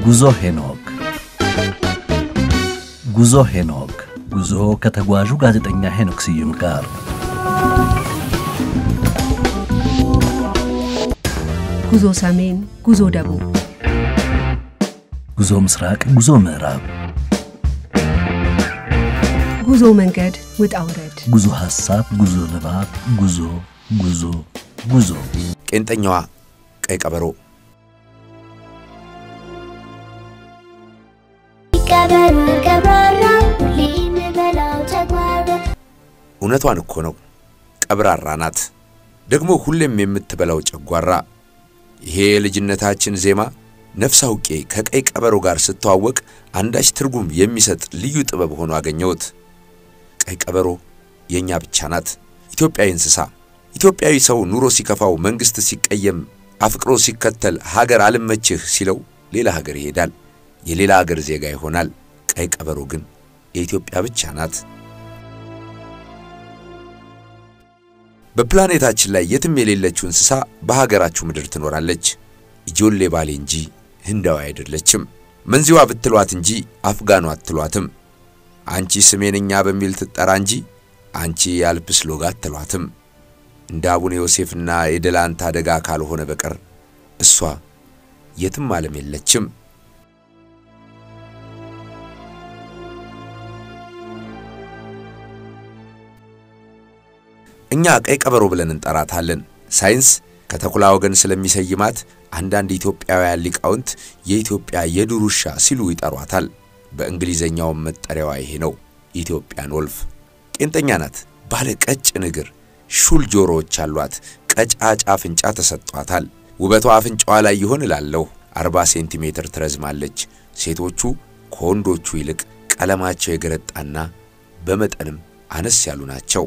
ጉዞ ሄኖክ ጉዞ ሄኖክ ጉዞ ከተጓዡ ጋዜጠኛ ሄኖክ ስዩም ጋር ጉዞ ሰሜን፣ ጉዞ ደቡብ፣ ጉዞ ምስራቅ፣ ጉዞ ምዕራብ፣ ጉዞ መንገድ ውጣ ውረድ፣ ጉዞ ሐሳብ፣ ጉዞ ንባብ፣ ጉዞ ጉዞ ጉዞ ቄንጠኛዋ ቀይ ቀበሮ ቀበሮ ቀብራራ ሁሌ የምበላው ጨጓራ እውነቷን እኮ ነው። ቀብራራ ናት፣ ደግሞ ሁሌም የምትበላው ጨጓራ። ይሄ የልጅነታችን ዜማ ነፍስ አውቄ ከቀይ ቀበሮ ጋር ስተዋወቅ አንዳች ትርጉም የሚሰጥ ልዩ ጥበብ ሆኖ አገኘሁት። ቀይ ቀበሮ የእኛ ብቻ ናት፣ ኢትዮጵያዊ እንስሳ። ኢትዮጵያዊ ሰው ኑሮ ሲከፋው፣ መንግሥት ሲቀየም፣ አፍቅሮ ሲከተል፣ ሀገር አልመችህ ሲለው ሌላ ሀገር ይሄዳል፣ የሌላ ሀገር ዜጋ ይሆናል። ቀይ ቀበሮ ግን የኢትዮጵያ ብቻ ናት። በፕላኔታችን ላይ የትም የሌለችው እንስሳ በሀገራችሁ ምድር ትኖራለች። ኢጆሌ ባሌ እንጂ ህንዳዊ አይደለችም። መንዚዋ ብትሏት እንጂ አፍጋኗ አትሏትም። አንቺ ስሜንኛ በሚል ትጠራ እንጂ አንቺ የአልፕስ ሎጋ አትሏትም። እንደ አቡነ ዮሴፍና የደላንታ አደጋ ካልሆነ በቀር እሷ የትም ዓለም የለችም። እኛ ቀይ ቀበሮ ብለን እንጠራታለን። ሳይንስ ከተኩላ ወገን ስለሚሰይማት አንዳንድ ኢትዮጵያውያን ሊቃውንት የኢትዮጵያ የዱር ውሻ ሲሉ ይጠሯታል። በእንግሊዘኛውም መጠሪያዋ ይሄ ነው፣ ኢትዮጵያን ወልፍ። ቄንጠኛ ናት። ባለ ቀጭን እግር፣ ሹል ጆሮዎች አሏት። ቀጫጫ አፍንጫ ተሰጥቷታል። ውበቷ አፍንጫዋ ላይ ይሆን እላለሁ። 40 ሴንቲሜትር ትረዝማለች። ሴቶቹ ከወንዶቹ ይልቅ ቀለማቸው የገረጣና በመጠንም አነስ ያሉ ናቸው።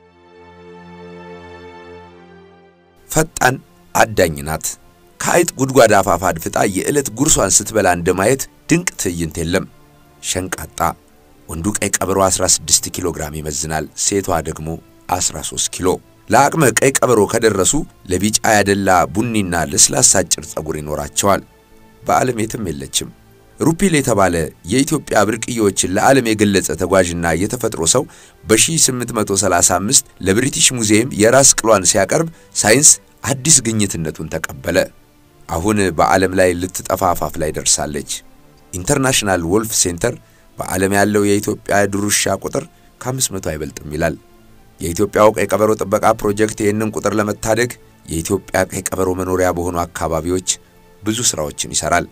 ፈጣን አዳኝ ናት። ከአይጥ ጉድጓድ አፋፍ አድፍጣ የዕለት ጉርሷን ስትበላ እንደማየት ድንቅ ትዕይንት የለም። ሸንቃጣ ወንዱ ቀይ ቀበሮ 16 ኪሎ ግራም ይመዝናል፣ ሴቷ ደግሞ 13 ኪሎ። ለአቅመ ቀይ ቀበሮ ከደረሱ ለቢጫ ያደላ ቡኒና ለስላሳ አጭር ጸጉር ይኖራቸዋል። በዓለም የትም የለችም። ሩፒል የተባለ የኢትዮጵያ ብርቅዬዎችን ለዓለም የገለጸ ተጓዥና የተፈጥሮ ሰው በ1835 ለብሪቲሽ ሙዚየም የራስ ቅሏን ሲያቀርብ ሳይንስ አዲስ ግኝትነቱን ተቀበለ። አሁን በዓለም ላይ ልትጠፋ አፋፍ ላይ ደርሳለች። ኢንተርናሽናል ወልፍ ሴንተር በዓለም ያለው የኢትዮጵያ የዱር ውሻ ቁጥር ከ500 አይበልጥም ይላል። የኢትዮጵያው ቀይ ቀበሮ ጥበቃ ፕሮጀክት ይህንን ቁጥር ለመታደግ የኢትዮጵያ ቀይ ቀበሮ መኖሪያ በሆኑ አካባቢዎች ብዙ ሥራዎችን ይሠራል።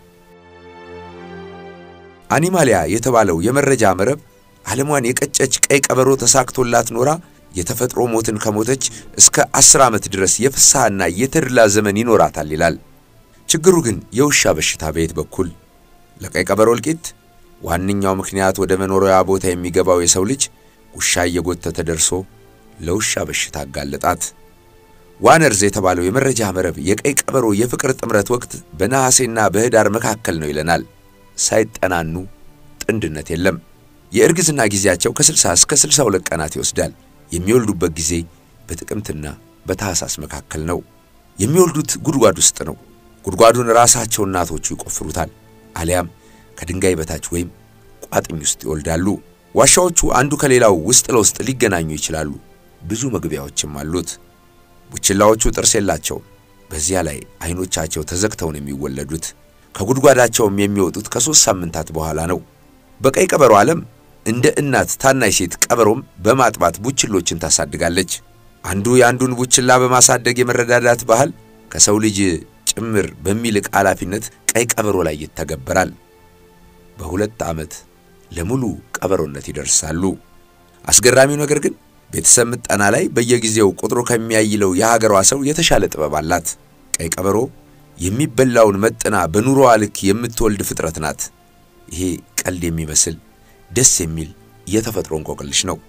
አኒማሊያ የተባለው የመረጃ መረብ ዓለሟን የቀጨች ቀይ ቀበሮ ተሳክቶላት ኖራ የተፈጥሮ ሞትን ከሞተች እስከ አስር ዓመት ድረስ የፍስሐና የተድላ ዘመን ይኖራታል ይላል። ችግሩ ግን የውሻ በሽታ በየት በኩል? ለቀይ ቀበሮ እልቂት ዋነኛው ምክንያት ወደ መኖሪያ ቦታ የሚገባው የሰው ልጅ ውሻ እየጎተተ ደርሶ ለውሻ በሽታ አጋለጣት። ዋነርዝ የተባለው የመረጃ መረብ የቀይ ቀበሮ የፍቅር ጥምረት ወቅት በነሐሴና በህዳር መካከል ነው ይለናል። ሳይጠናኑ ጥንድነት የለም። የእርግዝና ጊዜያቸው ከ60 እስከ 62 ቀናት ይወስዳል። የሚወልዱበት ጊዜ በጥቅምትና በታህሳስ መካከል ነው። የሚወልዱት ጉድጓድ ውስጥ ነው። ጉድጓዱን ራሳቸው እናቶቹ ይቆፍሩታል፣ አሊያም ከድንጋይ በታች ወይም ቋጥኝ ውስጥ ይወልዳሉ። ዋሻዎቹ አንዱ ከሌላው ውስጥ ለውስጥ ሊገናኙ ይችላሉ። ብዙ መግቢያዎችም አሉት። ቡችላዎቹ ጥርስ የላቸውም። በዚያ ላይ አይኖቻቸው ተዘግተው ነው የሚወለዱት። ከጉድጓዳቸውም የሚወጡት ከሦስት ሳምንታት በኋላ ነው። በቀይ ቀበሮ ዓለም እንደ እናት ታናሽ ሴት ቀበሮም በማጥባት ቡችሎችን ታሳድጋለች። አንዱ የአንዱን ቡችላ በማሳደግ የመረዳዳት ባህል ከሰው ልጅ ጭምር በሚልቅ ኃላፊነት ቀይ ቀበሮ ላይ ይተገበራል። በሁለት ዓመት ለሙሉ ቀበሮነት ይደርሳሉ። አስገራሚው ነገር ግን ቤተሰብ ምጠና ላይ በየጊዜው ቁጥሩ ከሚያይለው የሀገሯ ሰው የተሻለ ጥበብ አላት። ቀይ ቀበሮ የሚበላውን መጥና በኑሮዋ ልክ የምትወልድ ፍጥረት ናት። ይሄ ቀልድ የሚመስል ደስ የሚል የተፈጥሮ እንቆቅልሽ ነው።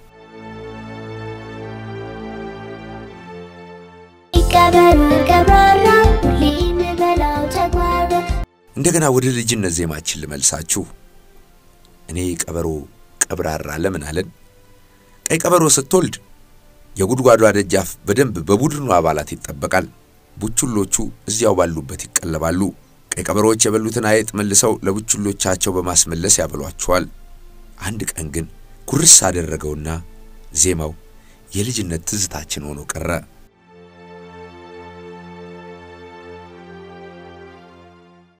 ቀበሮ ቀብራራ ሁሌ የምበላው ጨጓራ እንደገና ወደ ልጅነት ዜማችን ልመልሳችሁ። እኔ ቀበሮ ቀብራራ ለምን አለን? ቀይ ቀበሮ ስትወልድ የጉድጓዷ ደጃፍ በደንብ በቡድኑ አባላት ይጠበቃል። ቡችሎቹ እዚያው ባሉበት ይቀለባሉ። ቀይ ቀበሮዎች የበሉትን አይጥ መልሰው ለቡችሎቻቸው በማስመለስ ያበሏቸዋል። አንድ ቀን ግን ኩርስ አደረገውና ዜማው የልጅነት ትዝታችን ሆኖ ቀረ።